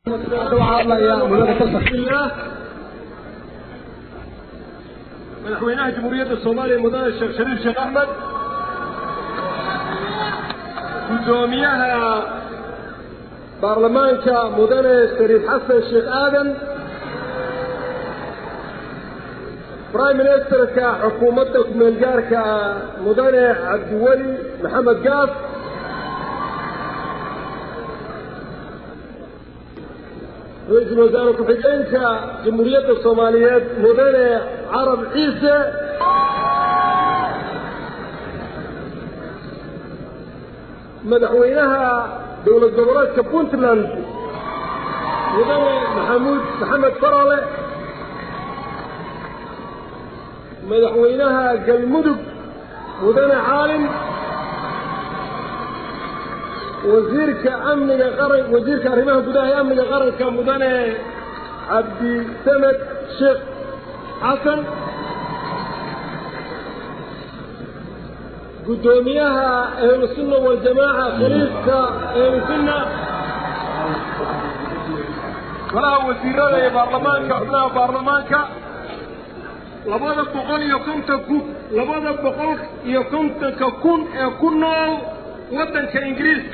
madaxweynaha jamhuuriyadda soomaaliya mudane sheekh shariif sheekh axmed guddoomiyaha baarlamaanka mudane shariif xasan sheekh aadan prime ministerka xukuumadda ku-meelgaarka mudane cabdiweli maxamed gaas ra-iisul wasaare ku-xigeenka jamhuuriyadda soomaaliyeed mudane carab ciise madaxweynaha dowlad goboleedka puntland mudane maxamuud maxamed farole madaxweynaha galmudug mudane caalim wasiirka amniga qaran wasiirka arrimaha gudaha ee amniga qaranka mudane cabdi samed sheekh xasan guddoomiyaha ahlusunna waljamaaca khaliifka ahlusunna golaha wasiirada ee baarlamaanka xubnaha baarlamaanka labada boqol iyo konton ku labada boqol iyo kontonka kun ee ku nool waddanka ingiriiska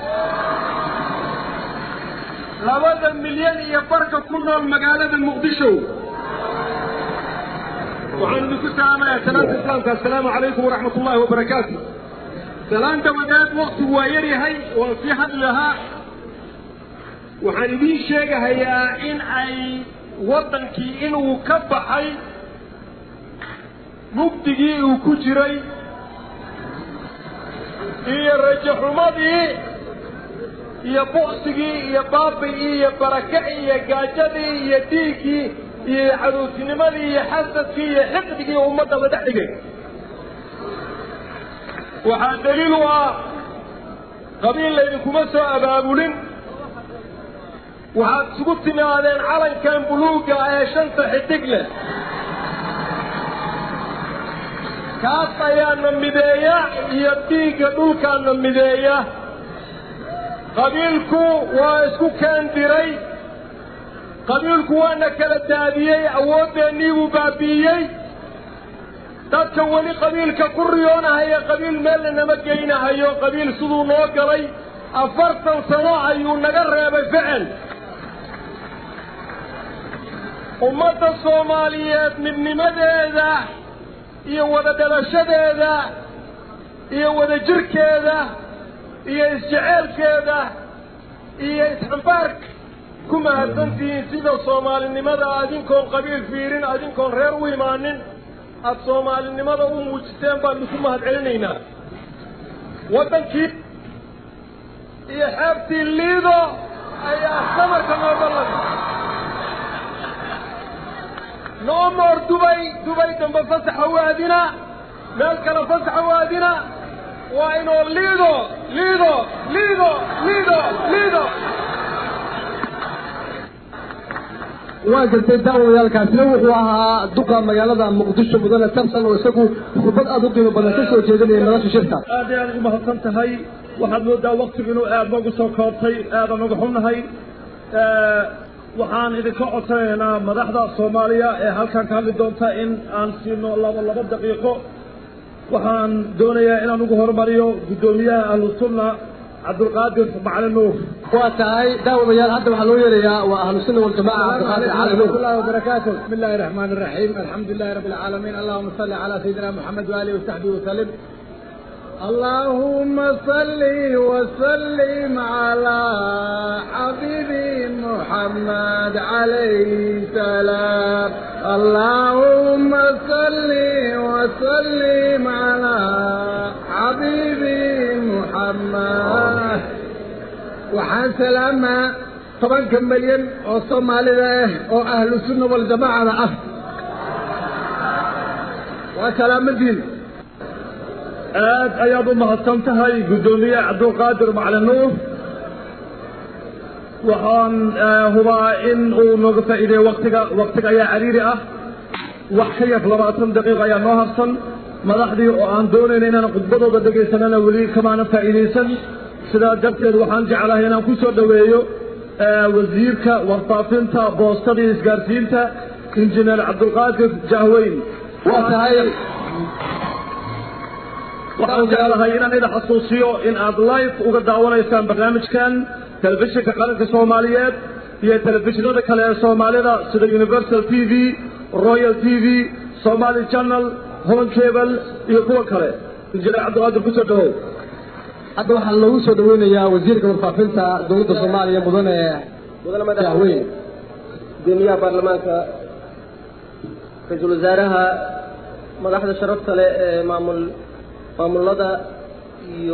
labada milyan iyo barka ku nool magaalada muqdisho waxaan idinku salaamayaa salaanta islaamka assalaamu calaykum waraxmat ullaahi wabarakaatu salaan dabadeed waktigu waa yar yahay waan sii hadli lahaa waxaan idiin sheegahayaa in ay waddankii inuu ka baxay mugdigii uu ku jiray iyo rajaxumadii iyo buqsigii iyo baabi'ii iyo barakacii iyo gaajadii iyo dhiiggii iyo caruusinimadii iyo xasadkii iyo xiqdigii ummadda la dhex dhigay waxaa daliil u ah qabiil laydinkuma soo abaabulin waxaad isugu timaadeen calankan buluugga ee shanta xidig leh kaas ayaana mideeya iyo dhiigga dhulkaana mideeya qabiilku waa isku keendiray qabiilku waana kala daadiyey awooddeennii buu baabi'iyey dadka weli qabiilka ku riyoonahaya qabiil meelna nama geynahayo qabiil siduu noo galay afartan sano ayuu naga reebay ficil ummadda soomaaliyeed midnimadeeda iyo wada dhalashadeeda iyo wada jirkeeda iyo isjeceelkeeda iyo isxambaarka ku mahadsantihiin sida soomaalinimada adinkoon qabiil fiirin adinkoon reer u imaanin aada soomaalinimada u muujiseen baan idinku mahad celinaynaa waddankii iyo xeebtii liido ayaa samarka noo ballan noo moor dubay dubay dambe fasaxa waadina meel kale fasaxa waadina waa inoo liido liido liido liido liido waa gartay daawadayaalkaasina wuxuu ahaa duqa magaalada muqdisho mudane tarsan oo isagu khudbad aada u qiimo badan ka soo jeedinaya madasha shirka aad ay aad ugu mahadsan tahay waxaad moodaa waktigu inuu aada noogu soo koobtay aada nooga xunnahay waxaan idinka codsanaynaa madaxda soomaaliya ee halkan ka hadli doonta in aan siino laba laba daqiiqo waxaan doonayaa inaan ugu horumariyo guddoomiyaha ahlusunna cabdulqaadir macalin nuur waa tahay daawadayaal hadda waxaa loo yeerayaa waa ahlusunna waljamaca cabdiqaadir cali nuur الله وبركاته بسم الله الرحمن الرحيم الحمد لله رب العالمين اللهم صل على سيدنا محمد وآله وصحبه وسلم اللهم صل وسلم على حبيبي محمد عليه السلام اللهم صل وسلم على حبيبي محمد waxaan salaamaa tobanka milyan oo soomaalida ah oo ahlu sunna waljamaacada ah waa salaamadiin aad ayaad u mahadsan tahay guddoomiye cabdulqaadir macalin nuur waxaan hubaa in uu nooga faa'iideeyo waktiga waktiga ayaa cariiri ah wax ka yar labaatan daqiiqa ayaa noo harsan madaxdii oo aan doonayna inaan khudbadooda dhegaysanana weli kamaana faa'iidaysan sidaa darteed waxaan jeclahay inaan ku soo dhoweeyo wasiirka warfaafinta boostada iyo isgaarsiinta injineer cabdulqaadir jahweyn waa tahay waxaan jeclahay inaan idin xasuusiyo in aad live uga daawanaysaan barnaamijkan telefishinka qaranka soomaaliyeed iyo telefishinada kale ee soomaalida sida universal t v royal t v somali channel home cable iyo kuwa kale injineer cabdulqaadir kusoo dhawow hadda waxaa loogu soo dhaweynayaa wasiirka warfaafinta dowladda soomaaliya mudane mudane madaxweyne gudoomiyaha baarlamaanka ra-iisul wasaaraha madaxda sharafta leh ee maamul maamulada iyo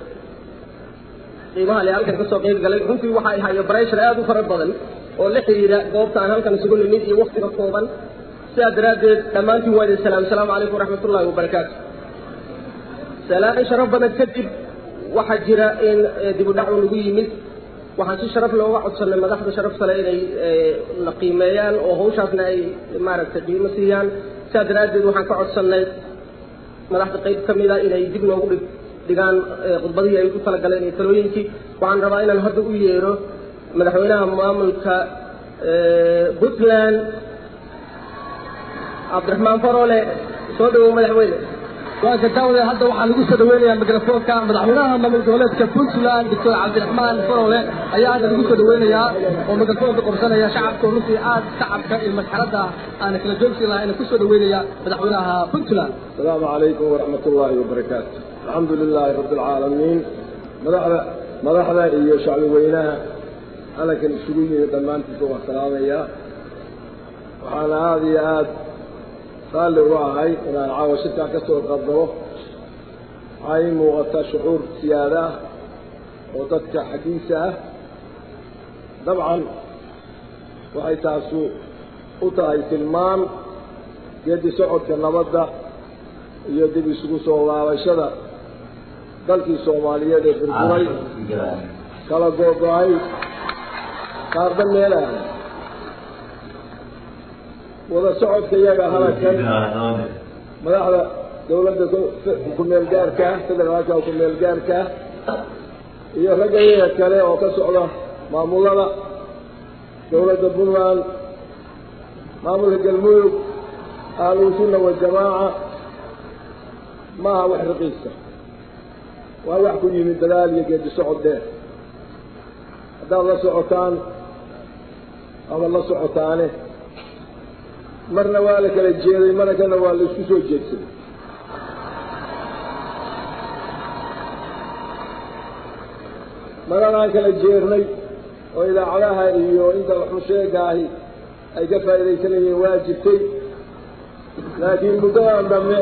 qiimaha le halkan kasoo qeyb galay runtii waxa ay hayo breshar aada u fara badan oo la xiriira goobta aan halkan isugu nimid iyo waktiga kooban sidaa daraaddeed dhammaantiin waa idin salaam asalaamu calaykum waraxmat ullahi wabarakaatu salaamin sharaf badan kadib waxaa jira in dib u dhacu lagu yimid waxaan si sharaf looga codsanay madaxda sharafta le inay la qiimeeyaan oo hawshaasna ay maaragtay qiimo siiyaan sidaa daraaddeed waxaan ka codsanay madaxda qayb ka mida inay dib noogu dhig dhigaan khudbadihii ay ku talagaleen iyo talooyinkii waxaan rabaa inaan hadda u yeero madaxweynaha maamulka puntland cabdiraxmaan farole soo dhawow madaxweyne waa gadaawade hadda waxaa lagu soo dhaweynayaa mikrofoonka madaxweynaha maamul goboleedka puntland doctor cabdiraxmaan farole ayaa hadda lagu soo dhaweynayaa oo mikrofoonka qabsanaya shacabka runtii aad shacabka iyo masxaradda aana kala joogsi lahayn kusoo dhaweynaya madaxweynaha puntland asalaamu calaykum waraxmat ullaahi wabarakaatu alxamdu lilaahi rabbi alcaalamiin madaxda madaxda iyo shacbi weynaha halkan isugu yimid dhammaantiisa waa salaamayaa waxaana aada iyo aada raalli uga ahay inaan caawa shirkaan ka soo qadaro waxaa ii muuqata shucuur siyaada ah oo dadka xaggiisa ah dabcan waxay taasu u tahay tilmaan geedi socodka nabadda iyo dib isugu soo laabashada dalkii soomaaliyeed ee burburay kala googo-ay qaarba meelaha wada socodka iyaga halkan madaxda dawladda ku-meel gaarka federaalka ku-meel gaarka iyo ragga iyaga kale oo ka socda maamulada dawladda puntland maamulka galmudug ahlusunna wajamaaca maaha wax raqiisa waa wax ku yimid dadaal iyo geedi socod dheer haddaad la socotaan ama la socotaane marna waa la kala jeeday marna kana waa la isku soo jeedsaday maran aan kala jeernay oo idaacadaha iyo inta waxusheega ahi ay ka faa'iidaysanayeen waa jirtay laakiin muddadan dambe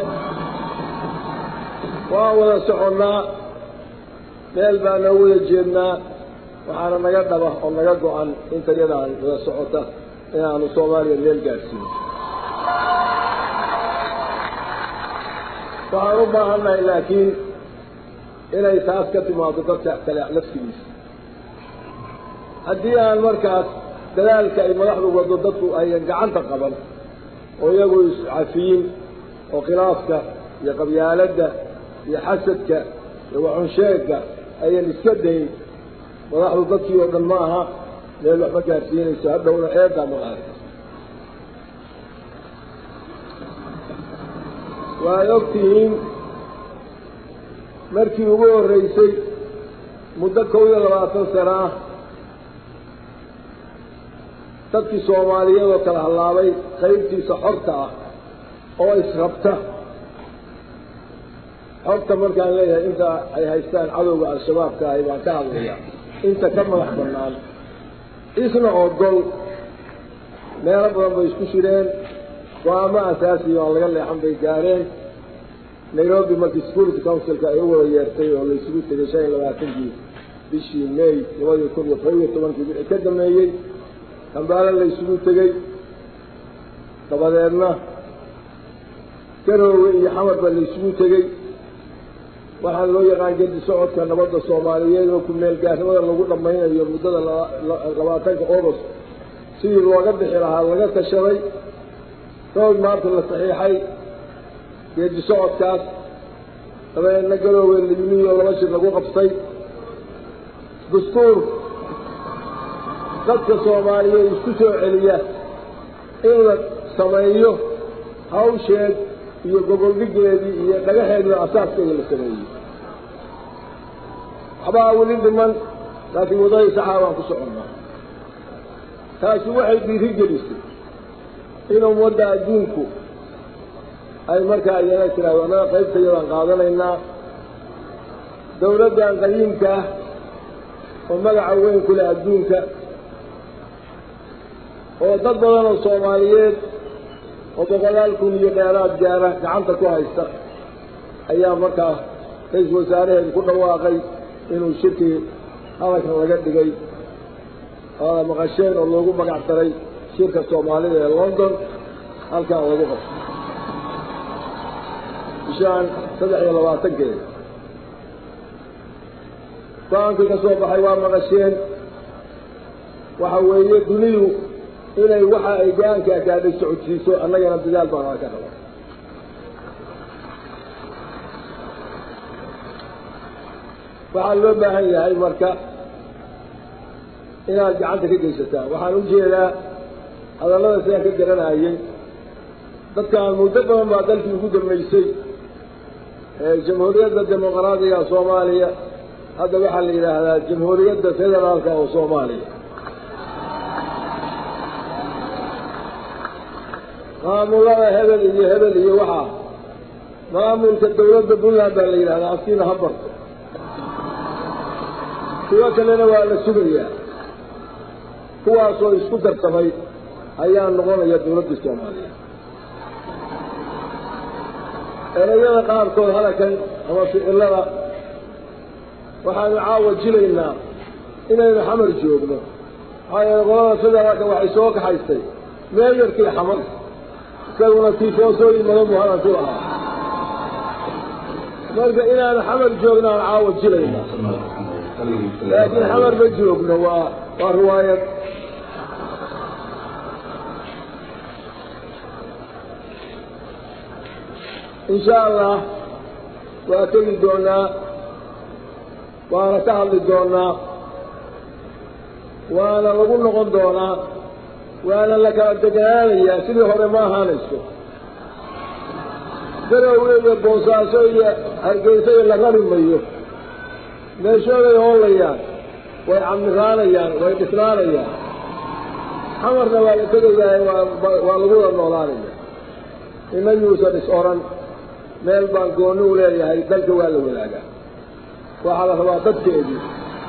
waan wada soconnaa meel baa noo wada jeednaa waxaana naga dhaba oo naga go-an inta yadaan wada socota inaanu soomaaliya meel gaadhsiino waxaan u baahannahay laakiin inay taas ka timaado dadka kale laftigiisa haddii aan markaas dadaalka ay madaxdu wado dadku ayan gacanta qaban oo iyagu iscafiyin oo khilaafka iyo qabyaaladda iyo xasadka iyo waxunsheegga ayan iska dayn madaxdu dadkii oo dhan ma aha meel waxma gaarsiinayso hadhowna eedaa maqaarka waad og tihiin markii ugu horreysay muddo kow iyo labaatan sano ah dadkii soomaaliyeed oo kala hallaabay qaybtiisa xorta ah oo israbta xorta markaan leeyahay inta ay haystaan cadowga al-shabaabka ahi baan ka hadlayaa inta ka madax bannaan isna ogol meelo badan bay isku shireen go-aamo asaasiya aan laga leexan bay gaareen nairobi markii security councilka ay u wada yeertay oo la isugu tegay shan iyo labaatankii bishii may labadii kun iyo kob iyo tobankii wixii ka dameeyey kambaale la isugu tegey dabadeedna garoowe iyo xamarba la isugu tegey waxaa loo yaqaan gedi socodka nabadda soomaaliyeed oo ku-meel gaarnimada lagu dhammaynayo muddada labaatanka august sidii looga bixi lahaa laga tashaday rood maanta la saxiixay geedi socodkaas dabeedna garoowe layimiyo laba shir lagu qabtay dastuur dadka soomaaliyeed isku soo celiya in la sameeyo hawsheed iyo goboldhigeedii iyo dhagaxeedii asaaskeeda la sameeyey waxbaa weli dhiman laakiin wadadii saxaa baan ku soconnaa taasi waxay dhiiri gelisay in ummadda adduunku ay markaa iyana tiraahdo annaga qaybtayadaan qaadanaynaa dawladdan qadiimka ah oo magaca weyn ku leh adduunka oo dad badan oo soomaaliyeed oo boqolaal kun iyo dheeraad gaara gacanta ku haysta ayaa markaa ra-iisul wasaaraheedu ku dhawaaqay inuu shirkii hadalkan laga dhigay oada maqasheen oo loogu magac daray shirka soomaalida ee london halkaa lagu qabto bishaan saddex iyo labaatankeeda go-aankii ka soo baxay waa maqasheen waxa weeye dunidu inay waxa ay go-aanka gaadhay socodsiiso annagana dadaal baan aa ka raba waxaa loo baahan yahay marka inaad gacanta ka geysataan waxaan u jeedaa hadallada sidaan ka garanayay dadkaan muddo badan baa dalkii ugu dambeysay jamhuuriyadda dimuqraadiga soomaaliya hadda waxaa la yidhaahdaa jamhuuriyadda federaalka oo soomaaliya maamulada hebel iyo hebel iyo waxaa maamulka dawladda puntland baa la yidhahdaa askiina ha barto kuwo kalena waa la sugayaa kuwaasoo isku darsamay ayaa noqonaya dawladda soomaaliya erayada qaarkood halakan ama ficilada waxaanu caawa jilaynaa inaynu xamar joogno maxaa yeele qolada federaalka waxay soo kaxaystay meeyarkii xamar isaguna tifoosooyin badan buu hadan ku lahaa marka inaanu xamar joogno aan caawa jilaynaa laakiin xamar ma joogno waa waa riwaayad insha allah waa tegi doonaa waana ka hadli doonaa waana lagu noqon doonaa waana la kala deganaanayaa sidii hore ma ahaanayso garowe iyo boosaaso iyo hargeysa iyo la rari mayo meeshooday hoolayaan way camiraanayaan way dhisnaanayaan xamarna waa la tegayahay waa lagu wada noolaanaya ina yuusan is oran meel baan gooni u leeyahay dalka waa la wadaagaa waxaa la rabaa dadkeedii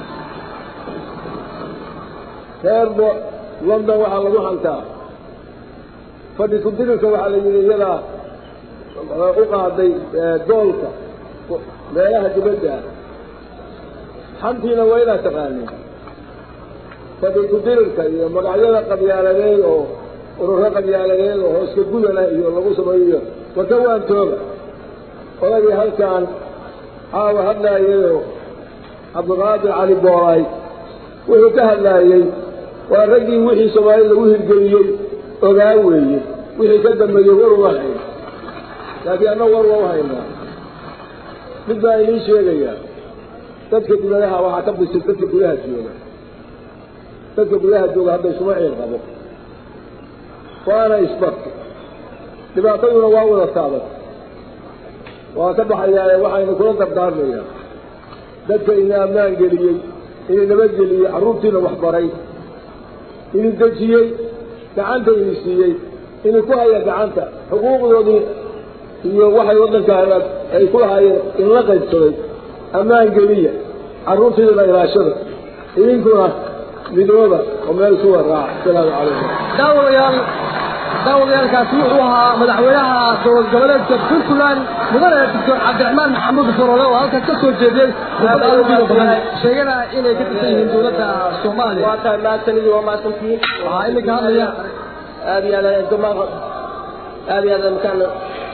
reerbo london waxaa lagu hantaa fadhi ku-dirirka waxaa la yidhi iyadaa u qaaday doolka meelaha dibadda xantiina waa inaad taqaanin fadhi ku-dirirka iyo magacyada qabyaaladeed oo ururo qabyaaladeed oo hooska gudana iyo lagu sameeyo waka waan tooga odagii halkaan caawa hadlaayayoo cabdiqaadir cali boolay wuxuu ka hadlaayey waa raggii wixii soomaali lagu hirgeliyey ogaa weeye wixii ka dambeeyey war uma hayn laakiin anna war waa u haynaa mid baa idiin sheegayaa dadka gudadaha waxaa ka bisil dadka gudaha jooga dadka gudaha jooga hadda isuma ciil qabo waana isbarka dhibaataduna waa wada taaban waa ka baxayaa waxaynu kula dardaarmayaa dadka ina ammaan geliyey ini nabadgeliyey carruurtiina waxbaray ini dejiyey gacanta ini siiyey ini ku haya gacanta xuquuqdoodii iyo waxay waddankaana ay ku lahaayeen inla qaybsaday ammaan geliya carruurtiidana ilaashada idinkuna midooda oo meel suwa raaca asalaamu calaykum daawadayaal daawadayaalkaasi wuxuu ahaa madaxweynaha dowlad goboleedka puntland mudane doctor cabdiraxmaan maxamuud forole oo halkaas ka soo jeediyey sheegana inay ka tirsan yihiin dowladda soomaaliya waa tahay mahadsanidii waa mahadsantihiin waxaa iminka hadlaya aad iyo aad damaaq aad iyo aad imkaan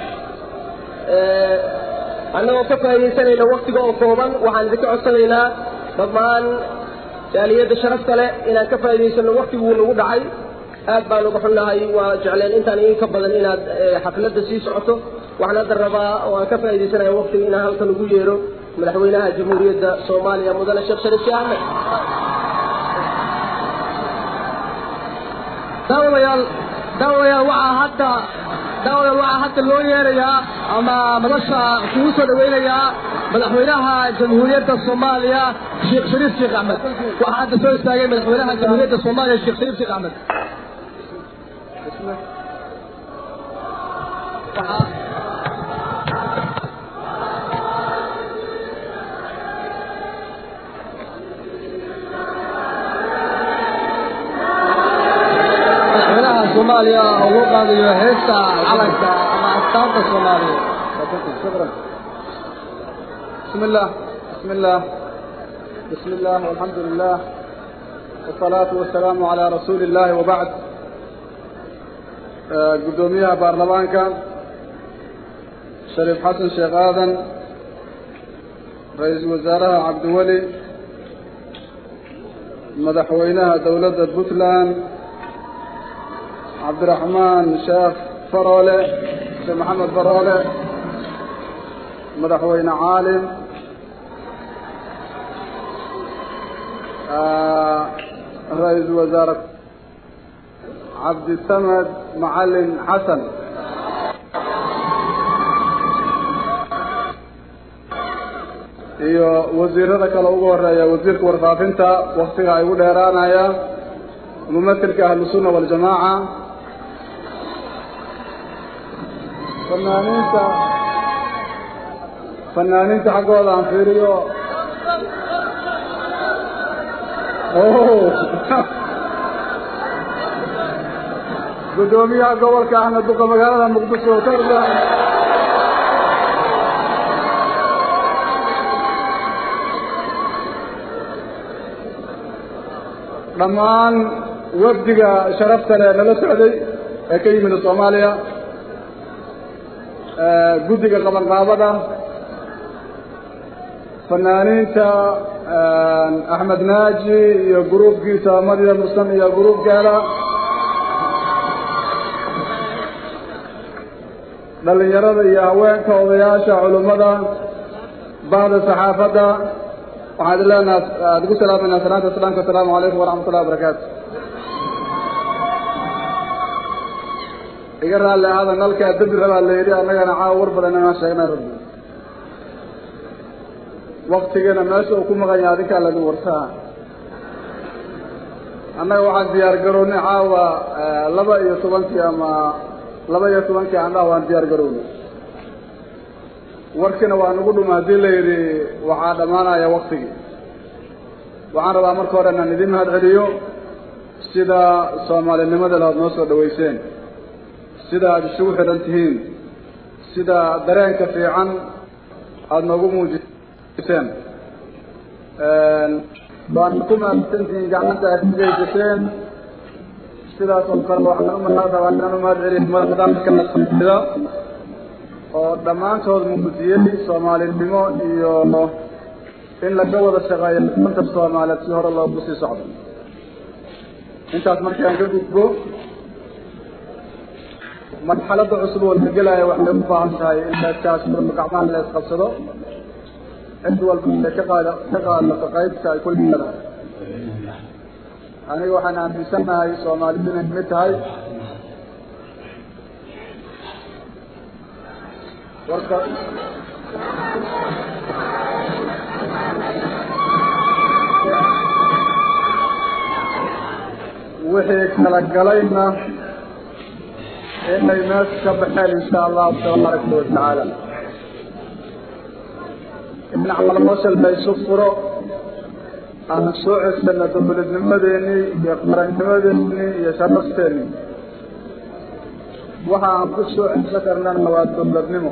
annagoo ka faaidaysanayna waktiga oo kooban waxaan idinka codsanaynaa dhammaan jaaliyadda sharafta leh inaan ka faa'idaysano waktiguu nagu dhacay aad baan uga xunnahay waa jecleen intaan in ka badan inaad xafladda sii socoto waxaan hadda rabaa oo aan ka faaidaysanaya waktiga inaan halkan ugu yeero madaxweynaha jamhuuriyadda soomaaliya mudane sheekh shariif sheekh axmed daawadayaal daawadayaal waxaa hadda daawadayaal waxaa hadda loo yeerayaa ama madasha kugu soo dhaweynayaa madaxweynaha jamhuuriyadda soomaaliya sheekh shariif sheekh axmed waxaa hadda soo istaagay madaxweynaha jamhuuriyadda soomaaliya sheekh shariif sheekh axmed madaxweynaha soomaaliya oo loo qaadayo heesta calanka ama astaanta soomaaliya شكرا بسم الله بسم الله بسم الله والحمد لله والصلاة والسلام على رسول الله وبعد آه، قدوميها بارلمانك شريف حسن شيخ آذن رئيس وزراء عبد الولي مدحوينها دولة بوتلان عبد الرحمن شيخ فرولة شيخ محمد فرولة مدحوين عالم آه، رئيس وزارة عبد السمد معلم حسن iyo wasiirada kale ugu horeeya wasiirka warfaafinta waktiga ay ugu dheeraanaya mumatilka ahlusunna waljamaaca fanaaniinta fanaaniinta xaggooda aan fiiriyo gudoomiyaha gobolka ahna duqa magaalada muqdisho tarda dhammaan wafdiga sharafta leh nala socday ee ka yimid soomaaliya guddiga qabanqaabada fanaaniinta axmed naaji iyo gruubkiisa madiya musan iyo gruubkeeda dhalinyarada iyo haweenka odayaasha culummada bahda saxaafadda waxaan idin leenaha aada ugu salaamayna salaanta islaamka asalaamu calaykum waraxmat ullahi wabarakaatu iga raalli ahaada nalkaa dembi rabaa la yidhi annagana caawa war badan inaan sheegnay rabbi waktigana meesha uu ku maqan yahay adinkaa lagu wartaa annaga waxaan diyaar garownay caawa laba iyo tobankii ama laba iyo tobankii andhaha waan diyaar garownay warkiina waa nagu dhuma haddii la yidhi waxaa dhammaanaya waktigii waxaan rabaa marka hore inaan idin mahad celiyo sida soomaalinimada laad noo soo dhaweyseen sida aada isugu xidhan tihiin sida dareenka fiican aada noogu muujiseen waana ku mahadsantihiin gacmanta aad igeysateen sidaas oo kale waxaan umahad rabaa inaan umahad celiyo madaxda oo dhammaantood muujiyey soomaalinimo iyo in laga wada shaqeeyo danta soomaaliyeed si hore loogu sii socdo intaas markaan ka gudbo marxaladda cusub oo la gelaayo waxay u baahan tahay in leeskaas gacmaha la isqabsado cid walba ay ka qaada ka qaadato qaybta ay ku leedahay aniga waxaan aaminsanahay soomaalidu inay mid tahay warka wixii kala galayna inay meesha ka baxeen insha allahu tabaaraka watacaala in caloosha la isu furo aan soo cesana dowladnimadeenii iyo qarannimadeenii iyo sharafteenii waxa aan ku soo ceso karnana waa dowladnimo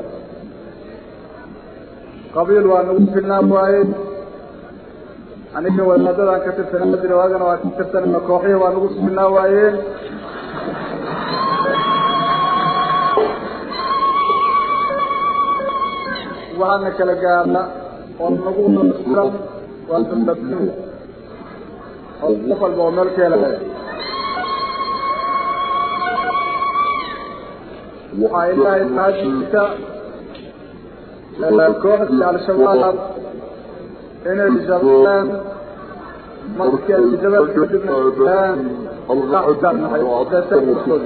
qabiil waa nagu filnaa waaye aniga wadaadadaan ka tirsanaa jira waagana waa ka tirsanayna kooxihii waa nagu filnaa waayeen waxaana kala gaarna oo nagu filan waa dowladnimo oo qof walba oo meel keela waxaa ilaahay mahadiisa kooxda al-shabaab inay jabeen markii ay jabeen kadibna الله قدامنا وعدسة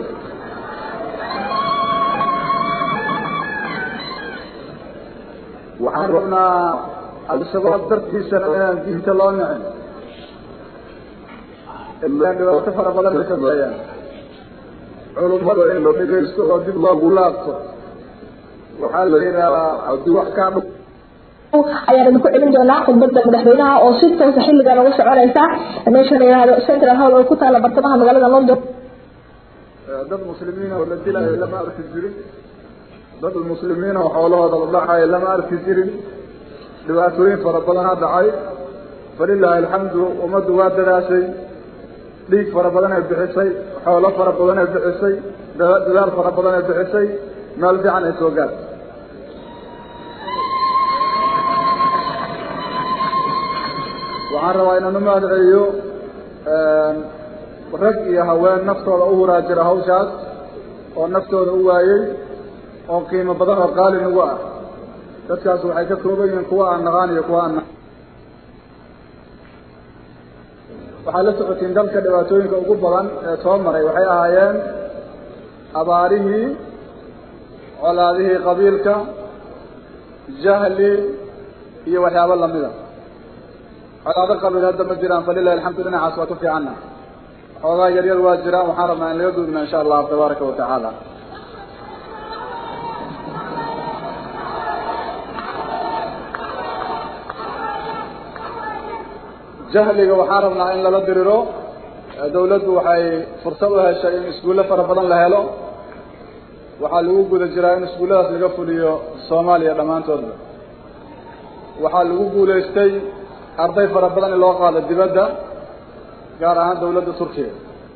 waxaan rabnaa al-shabaab dartiisana inaan diinta loo nicin ilaan dhibaato fara badan ay sameeyaan culummada in la dhegaysto oo dib loogu laabto waxaa la yidhahdaa haddii wax kaa dhu ayaan idinku celin doonaa khudbada madaxweynaha oo si toosa xilligan ugu soconaysa meesha la yihahdo central hall oo ku taala bartamaha magaalada london dad muslimiina oo la dilayo lama arki jirin dad muslimiina oo xoolahooda la dhacayo lama arki jirin dhibaatooyin fara badanaa dhacay falilaahi alxamdu ummaddu waa dadaashay dhiig fara badan ay bixisay xoolo fara badan ay bixisay dadaal fara badan ay bixisay meel fiican ay soo gaartay waxaan rabaa inaan u mahad celiyo rag iyo haween naftooda u huraa jira hawshaas oo naftooda u waayey oo qiimo badan oo qaali nagu ah dadkaas waxay ka kooban yihiin kuwa aan naqaan iyo kuwa aan waxaad la socotiin dalka dhibaatooyinka ugu badan ee soo maray waxay ahaayeen abaarihii colaadihii qabiilka jahli iyo waxyaabo lamida colaado qabiil hadda ma jiraan falilahi alxamdu dhinacaas waa ku fiicanna xoogaa yaryar waa jiraan waxaan rabnaa in laga gudbina insha allahu tabaaraka wa tacaala jahliga waxaan rabnaa in lala diriro dawladdu waxay fursad u heshay in iskuulle fara badan la helo waxaa lagu guda jiraa in iskuulladaas laga fuliyo soomaaliya dhammaantoodba waxaa lagu guulaystay arday fara badan in loo qaado dibadda gaar ahaan dawladda turkiya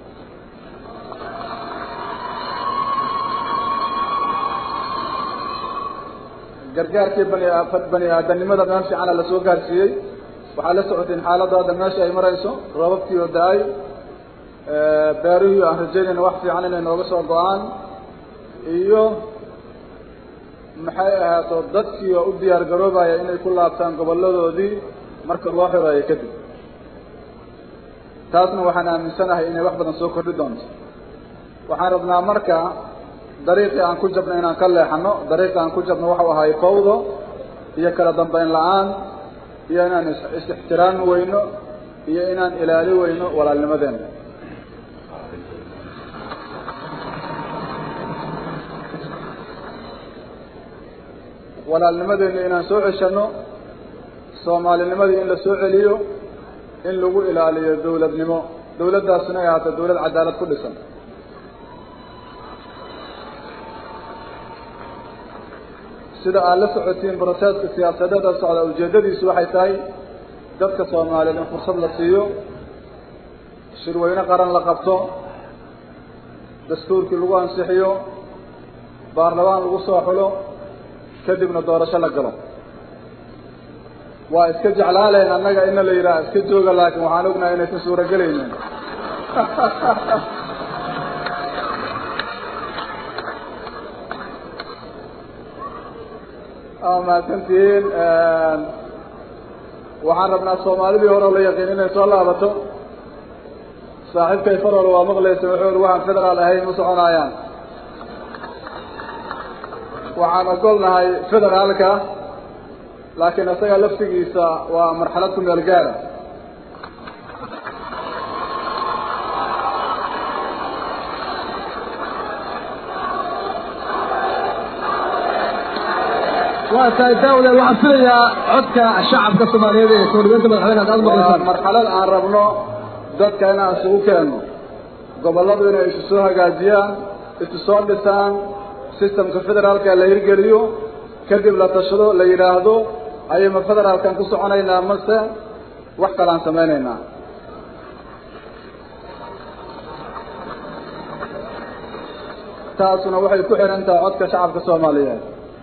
gargaarkii bani bani aadanimada meel fiicana lasoo gaarsiiyey waxaa la socotiin xaaladda hadda meesha ay marayso roobabkii oo da-ay beerihii aan rajaynayna wax fiican inay nooga soo go-aan iyo maxay ahaato dadkii oo u diyaar garoobaya inay ku laabtaan gobolladoodii marka loo xireeyo kadib taasna waxaan aaminsanahay inay wax badan soo kordhi doonto waxaan rabnaa marka dariiqii aan ku jabno inaan ka leexano dariiqii aan ku jabno waxau ahay fawdo iyo kala dambeyn la-aan iyo inaan is-ixtiraami weyno iyo inaan ilaali weyno walaalnimadeena walaalnimadeena inaan soo ceshano soomaalinimadii in la soo celiyo in lagu ilaaliyo dawladnimo dawladdaasina ay ahaato dawlad cadaalad ku dhisan sida aad la socotiin broseska siyaasadeeda socda ujeeddadiisu waxay tahay dadka soomaaliyeed in fursad la siiyo shirweyne qaran la qabto dastuurkii lagu ansixiyo baarlamaan lagu soo xulo kadibna doorasho la galo waa iska jeclaalayn annaga ina la yidhaha iska jooga laakiin waxaan ognahay inaysan suuragelaynin mahadsantihiin waxaan rabnaa soomaalidii hore oo la yaqiin inay soo laabato saaxiibkay farol waa maqlaysa wuxuu uri waxaan federaal ahayn ma soconaayaan waxaan ogolnahay federaalka laakiin isaga laftigiisa waa marxalad ku meel gaara waa tahay daawade waxaan filayaa codka shacabka soomaaliyeed ee soo dhigeynta madaxweyne aad waa maqlaysaan marxalad aan rabno dadka inaan isugu keenno gobolladu inay isu soo hagaajiyaan isu soo dhisaan systemka federaalka la hirgeliyo kadib la tashado la yidhaahdo ayayma federaalkan ku soconaynaa mase wax kalaan samaynaynaa taasuna waxay ku xihan tahay codka shacabka soomaaliyeed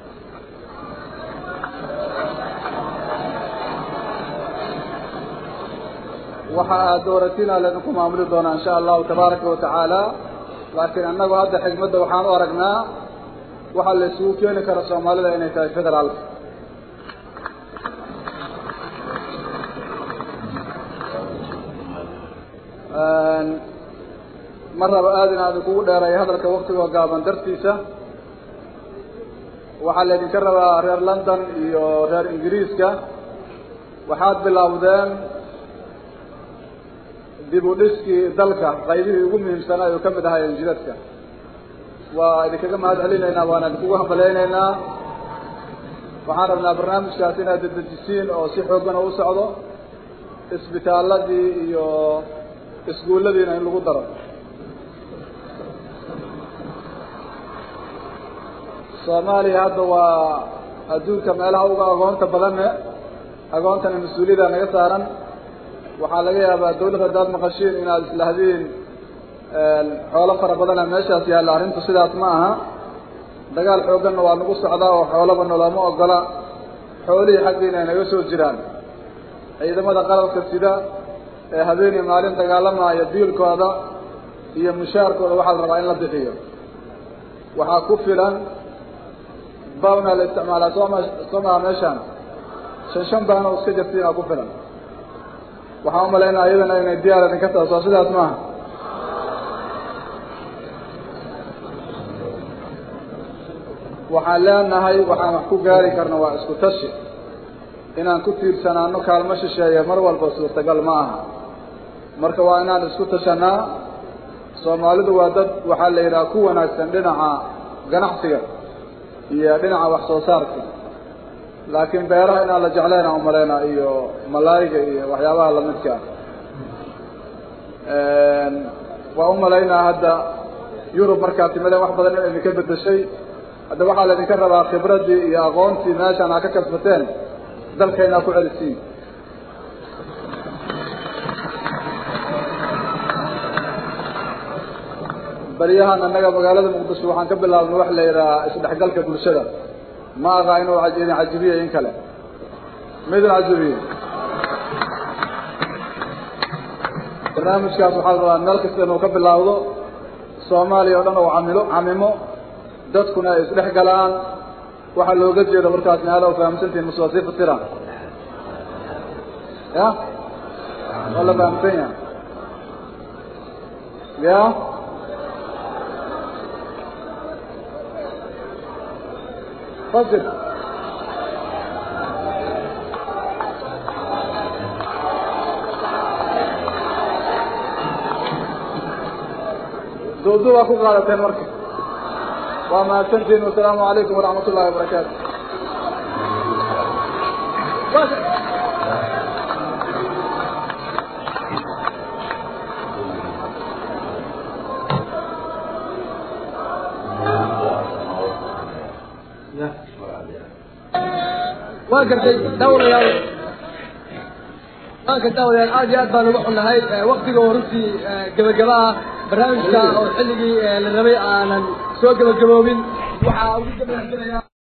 waxa aad dooratina laydinku maamuli doonaa insha allahu tabaaraka wa tacaala laakiin annagu hadda xigmadda waxaan u aragnaa waxaa la isugu keeni kara soomaalida inay tahay federaalka ma rabo aada in aan kugu dheeray hadalka waktigoo gaaban dartiisa waxaa laydinka rabaa reer london iyo reer ingiriiska waxaad bilowdeen dib u dhiskii dalka qaybihii ugu muhiimsanaa oo ka mid ahaayeen jidadka waa idinkaga mahad celinaynaa waana idinkugu hambalaynaynaa waxaan rabnaa barnaamijkaas inaad dedejisiin oo si xooggana u socdo isbitaaladii iyo iskuulladiina in lagu daro soomaaliya hadda waa adduunka meelaha uga agoonta badanne agoontana mas-uuliyada naga saaran waxaa laga yaabaa dawlad haddaad maqashiin inaad islahdiin xoolo fara badana meeshaas yaalla arrintu sidaas ma aha dagaal xoogganna waa nagu socdaa oo xoolaba nolooma ogola xoolihii xaggiina ay naga soo jiraan ciidamada qalabka sida ee habeeniyo maalin dagaalamaya biilkooda iyo mushaarkooda waxaa la rabaa in la bixiyo waxaa ku filan bawna la isticmaalaa sooma soo maha meeshaan shan shan baana o iska jirtiinaa ku filan waxaan umalaynaa iyadana inay diyaar idinka tahay soo sidaas maaha waxaan leenahay waxaan wax ku gaari karna waa isku tashi inaan ku tiirsanaano kaalmo shisheeya mar walba suurtagal ma aha marka waa inaan isku tashanaa soomaalidu waa dad waxaa la yidhaha ku wanaagsan dhinaca ganacsiga iyo dhinaca wax soo saarka laakiin beeraha inaan la jeclaynaa umalaynaa iyo malaayiga iyo waxyaabaha lamidka ah waa umalaynaa hadda yurub markaad timadeen wax badan in idinka bedeshay hadda waxaa la idinka rabaa khibraddii iyo aqoontii meeshaan aa ka kasbateen dalkaynaa ku celisiin baryahan annaga magaalada muqdisho waxaan ka bilaabnay wax la yidhahaa isdhexgalka bulshada ma aha inuu idin cajibiye in kale ma idin cajibiye barnaamijkaas waxaa la rabaa meel kasta inuu ka bilaawdo soomaaliya o dhan oo camilo camimo dadkuna ay isdhex galaan waxaa looga jeedo markaas meela u fahamsantihin mase waa sii fasira ya waa la fahamsan yahay ya fasir duudu waa ku qaadateen marka waa mahadsantihin wasalaamu calaykum waraxmat ullahi wabarakaatu waa gartay daawadayaal waanka daawadayaal aad iyo aad baan uga xunnahay waktiga oo runtii gebagaba ah barnaamijka oo xilligii la rabay aanan soo gebagaboobin waxaa ugu gabagabinaya